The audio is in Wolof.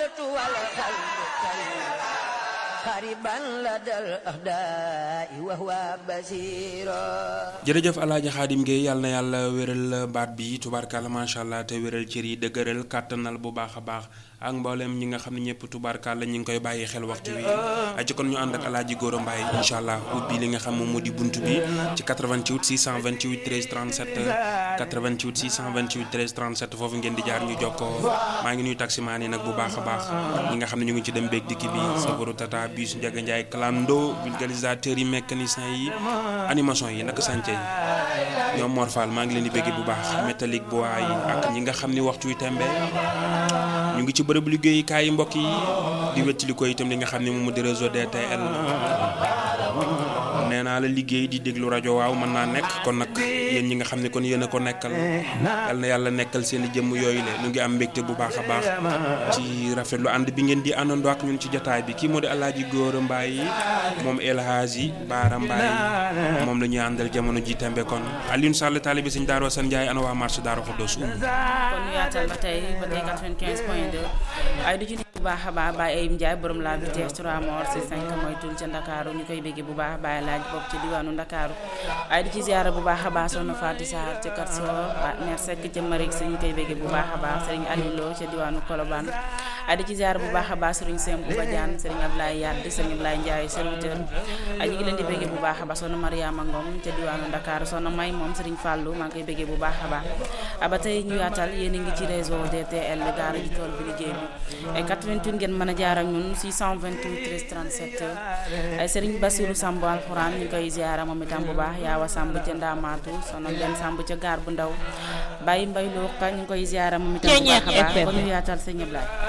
القلب والقلب خربا لدى الأهداء وهو بصير jërëjëf alaaji xaadim Gueye yàlla na yàlla wéral baat bi tubaarkàlla macha allah te wéral cër yi dëgëral kàttanal bu baax a baax ak mboolem ñi nga xam ne ñëpp tubaarkàlla ñi ngi koy bàyyi xel waxtu wi aci kon ñu ànd ak alaaji Gora Mbaye incha allah ubbi li nga xam moom moo di bunt bi ci 88 628 13 37 88 628 13 37 foofu ngeen di jaar ñu jokkoo maa ngi nuyu taximaan yi nag bu baax a baax ñi nga xam ne ñu ngi ci dem beeg dikki bi safaru tata bus Ndiaga Ndiaye clando vulgarisateurs yi mécaniciens yi animation yi naka sànce yi ñoom Mor Fall maa ngi leen di bégge bu baax métallique bois yi ak ñi nga xam ni waxtu wi tembe ñu ngi ci bërëb liggéeyukaay yi mbokk yi di wettali ko itam li nga xam ne moom di réseau DTL nee naa la liggéey di déglu rajo waaw mën naa nekk kon nag yéen ñi nga xam ne kon yéen a ko nekkal yal na yàlla nekkal seen i jëmm yooyu le ñu ngi am mbégte bu baax a baax ci rafetlu ànd bi ngeen di àndandoo ak ñun ci jotaay bi kii moo di Alaaji Gora Mbaye moom El Hadji Baara Mbaye moom la ñuy àndal jamono ji tembe kon Alioune Sall taalibi sëñ Daaro San Ndiaye ana waa marché Daaro Xuddoos um kon ñu yaatal ba tey ba tey 95 point 2 ay du ci nekk bu baax a baax Baye Ayib Ndiaye borom la vitesse 3 mort si 5 mooy tul ca Ndakaaru ñu koy bégge bu baax Baye laaj bopp ci diwaanu Ndakaaru ay di ci ziara bu baax a baax soxna Fatou Sarr ca Katso mère Seck ca Marik si ñu koy bégge bu baax a baax Serigne Aliou Lo ca diwaanu Colobane ay di ci ziara bu baax a baax Serigne Semou Badiane Serigne Ablaye Yadd Serigne Ablaye Ndiaye serviteur ay ñu ngi leen di bégge bu baax a baax soxna Mariama Ngom ca diwaanu Ndakaaru soxna May moom Serigne Fallou maa ngi koy bégge bu baax a baax ba tey ñu yaatal yéen a ngi ci réseau DTL daara ji tool bi liggéey bi ay 88 ngeen mën a jaar ak ñun 628 13 37 ay Serigne Bassirou Samb alxuraan ñu koy ziara moom itam bu baax yaawa Samb ca Ndaamaatu soxna Ngeen Samb ca gaar bu ndaw Baye Mbay Lo ñu koy ziara moom itam bu baax a baax kon ñu yaatal sëñ Ablaye